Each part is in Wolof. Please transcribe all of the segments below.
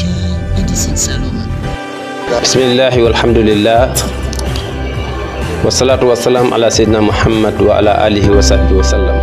ci Medicine Saloum bismillahi walhamdulillah wasalaatu wasalaam ala seydina muhammad wa ala alihi wa sahbihi wa sallam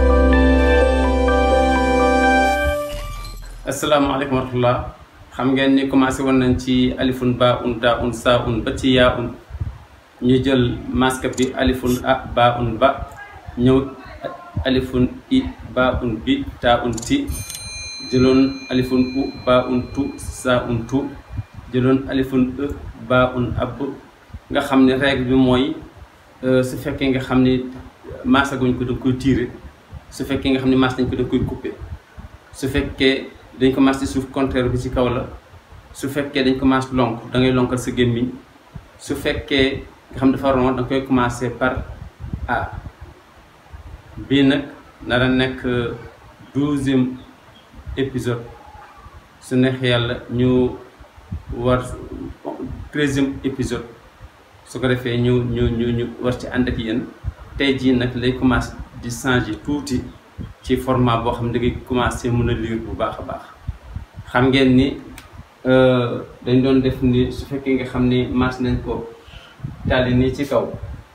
asalaamaaleykum wa rahmatullah xam ngeen ni commencé woon nañ ci alifun ba un ta un sa un ba ci yaa un ñu jël masque bi alifun a ba un ba ñëw alifun i ba un bi ta un ti jëloon alifun u ba un tu sa un tu jëloon alifun e ba un ab nga xam ne règle bi mooy su fekkee nga xam ni maasaguñ ko da koy tiire su fekkee nga xam ne maas nañ ko da koy couper su fekkee dañ ko maas ci suuf contraire bi ci kaw la su fekkee dañ ko maas lonk da ngay lonkal sa gémmiñ su fekkee nga xam dafa ron da nga koy commencer par a bii nag nara nekk douzième épisode su neex yàlla ñu war treizième épisode su ko defee ñu ñu ñu ñu war ci ànd ak yéen tey jii nag lay commencé di changer tuuti ci format boo xam ne da ngay commencé mën a lire bu baax a baax xam ngeen ni dañ doon def ni su fekkee nga xam ni mas nañ ko tàlli nii ci kaw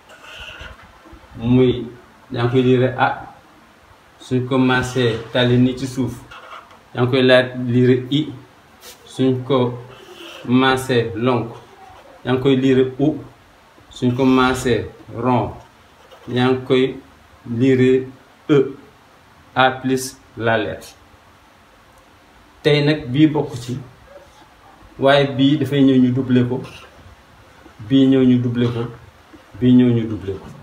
muy yaa ngi koy lire a suñ commencé tàlli nii ci suuf yaa ngi koy laaj lire i suñ ko commencé lonk yaa ngi koy lire u suñ ko commencé rond yaa ngi koy lire e a plus la lettre tey nag bii bokk ci waaye bii dafay ñëw ñu doubler ko bii ñëw ñu doubler ko bii ñëw ñu doubler ko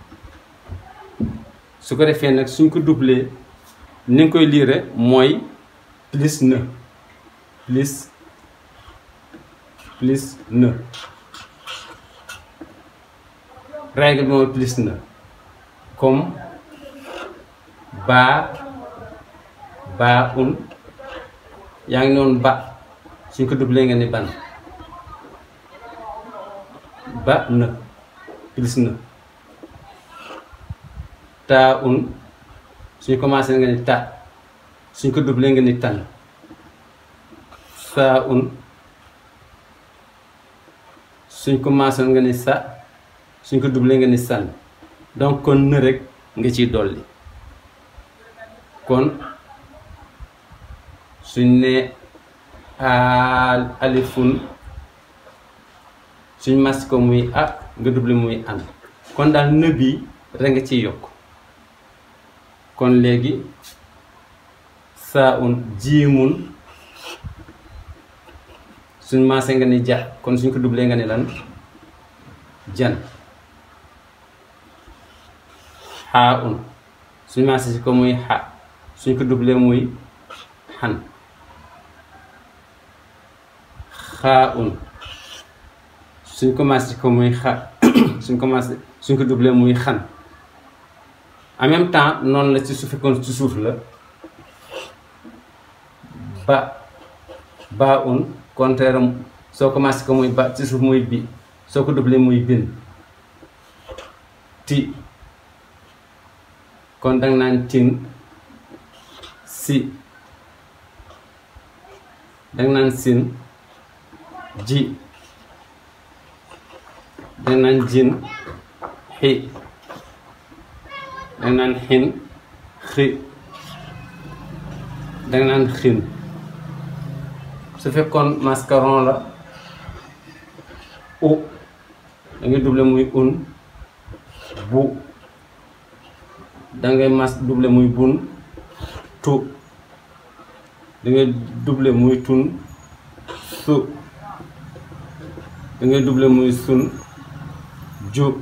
su ko defee nag suñ ko doubler ni nga koy lire mooy plus ne plus plus ne règle bi mooy plus ne comme baa baa un yaa ngi noonu ba suñ ko doublé nga ni ban ba ne plus ne taa un suñ commencé nga ni ta suñ ko doublé nga ni tan saa un suñ commencé nga ni sa suñ ko doublé nga ni san donc kon në rek nga ciy dolli kon suñ ne alifun suñ mas ko muy a nga doublé muy an kon daal në bi rek nga ciy yokk kon léegi saa un jiimun suñ maasee nga ni ja kon suñ ko doublé nga ni lan jan xaa un suñ maasee si ko muy xa suñ ko doublé muy xan xaa un suñ commencé ko muy xa suñ commencé suñ ko doublé muy xan en même temps noonu la ci su fekkoon ci suuf la ba ba un contraire am soo commencé ko muy ba ci suuf muy bi soo ko doublé muy bin ti kon danga naan tin si danga naan sin ji danga naan jin xi danga naan xin xi danga naan xin su fekkoon mascaron la u da ngay doublé muy un bu da ngay mas doublé muy bun tu da ngay doublé muy tun su da ngay doublé muy sun ju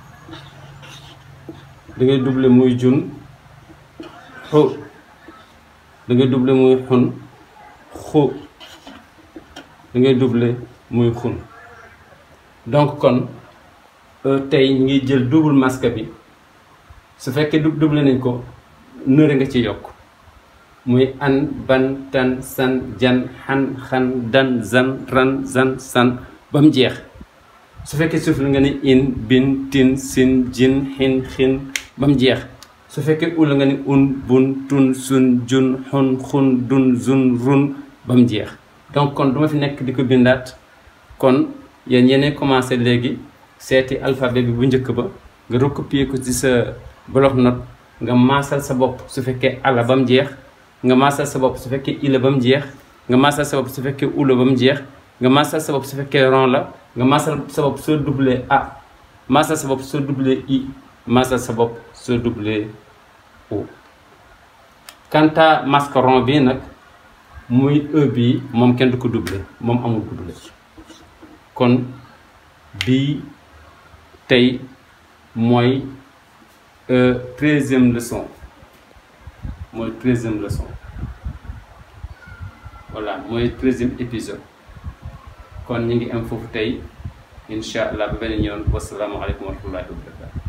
da ngay doublé muy jun xu da ngay doublé muy xun xu da ngay doublé muy xun donc kon tey ngi jël double masque bi su fekkee doublé nañ ko nëre nga ci yokk muy an ban tan san jan xan xan dan zan ran zan san ba mu jeex su fekkee suuf la nga ni in bin tin sin jin xin xin ba mu jeex su fekkee ul nga ni un bun tun sun jun xun xun dun zun run ba mu jeex donc kon duma fi nekk di ko bindaat kon yéen yeneen commencé léegi seeti alphabet bi bu njëkk ba nga recopier ko ci sa bloc note nga maasal sa bopp su fekkee ala ba mu jeex nga maasal sa bopp su fekkee ila ba mu jeex nga maasal sa bopp su fekkee ula ba mu jeex nga maasal sa bopp su fekkee ron la nga maasal sa bopp soo doublé a maasal sa bopp soo doublé i maasal sa bopp soo doublé o quant à mascaron bi nag muy e bii moom kenn du ko doublé moom amul ko doublé kon bii tey mooy treizième leçon mooy treizième leçon voilà mooy treizième épisode kon ñu ngi am foofu tey incha allah ba beneen yoon wasalaamualeykum wa rahmatullahi wa barakatu